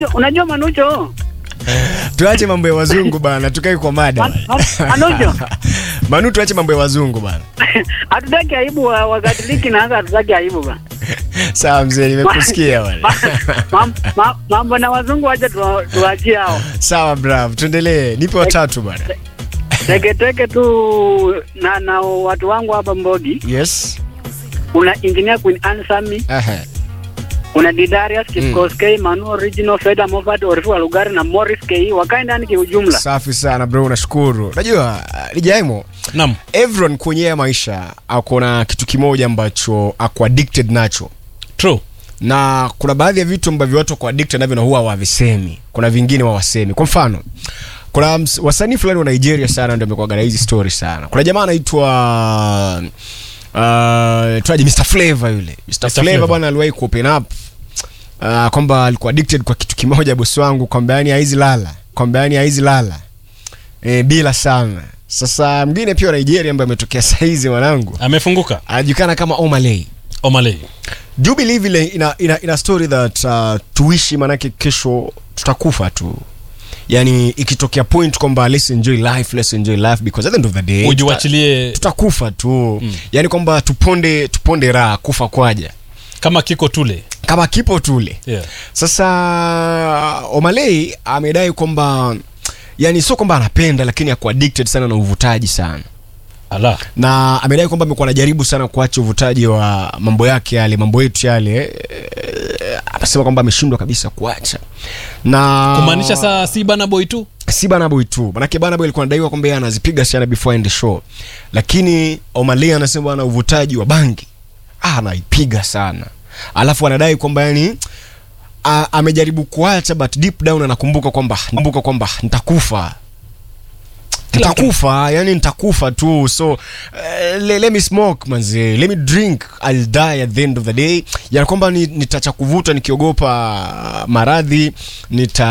Unajua Manucho, tuache mambo ya wazungu bana, tukae kwa mada Man- Man- Manucho, Manu, tuache mambo ya wazungu bana. hatutaki aibu wa- wakatoliki na hasa hatutaki aibu bana. Sawa mzee, nimekusikia bana. Ma- ma- ma- Mambo na wazungu wacha tuwa- tuwaachie hao. Sawa bravo, tuendelee. Nipe watatu bana. Teketeke tu na na watu wangu hapa Mbogi, Yes. una engineer Queen Anne Sami, Aha. una Didarius Kipkoskei, Manu Original, Feda Moffat, Orifu wa Lugari na Morris K wakae ndani kiujumla. Safi sana bro, nashukuru. Unajua Lijaimo, Naam. everyone kwenye ya maisha ako na kitu kimoja ambacho ako addicted nacho True. na kuna baadhi ya vitu ambavyo watu wako addicted navyo na huwa hawavisemi, kuna vingine hawasemi. Kwa mfano, kuna ms- wasanii fulani wa Nigeria sana ndio amekuwa na hizi story sana. Kuna jamaa anaitwa uh, tuaje Mr Flavor yule. Mr, Mr. Flavor Flavor. bwana aliwahi ku open up uh, kwamba alikuwa addicted kwa kitu kimoja bosi wangu, kwamba yani haizi lala, kwamba yani haizi lala e, bila sana. Sasa mwingine pia wa Nigeria ambaye ametokea saizi mwanangu Amefunguka. anajulikana kama Omalay. Omalay. Do you believe ile ina, ina, ina story that uh, tuishi manake kesho tutakufa tu yani ikitokea point kwamba let's enjoy life let's enjoy life because at the end of the day tuta, Ujiwachilie tutakufa tu mm. yani kwamba tuponde tuponde raha kufa kwaja kama kiko tule. kama kipo tule Yeah. sasa Omalay amedai kwamba yani sio kwamba anapenda lakini ako addicted sana na uvutaji sana Ala. na amedai kwamba amekuwa anajaribu sana kuacha uvutaji wa mambo yake yale mambo yetu yale eh, amesema kwamba ameshindwa kabisa kuacha na Kumaanisha saa si bana boy tu. si Burna Boy tu manake Burna Boy alikuwa anadaiwa kwamba yeye anazipiga sana before end show lakini Omalay anasema bwana uvutaji wa bangi ah, anaipiga sana alafu anadai kwamba yani a, amejaribu kuacha but deep down anakumbuka kwamba nakumbuka kwamba nitakufa Kila mtu- nitakufa yani nitakufa tu so uh, le, let me smoke manze let me drink I'll die at the end of the day yani kwamba ni- nitacha kuvuta nikiogopa maradhi nita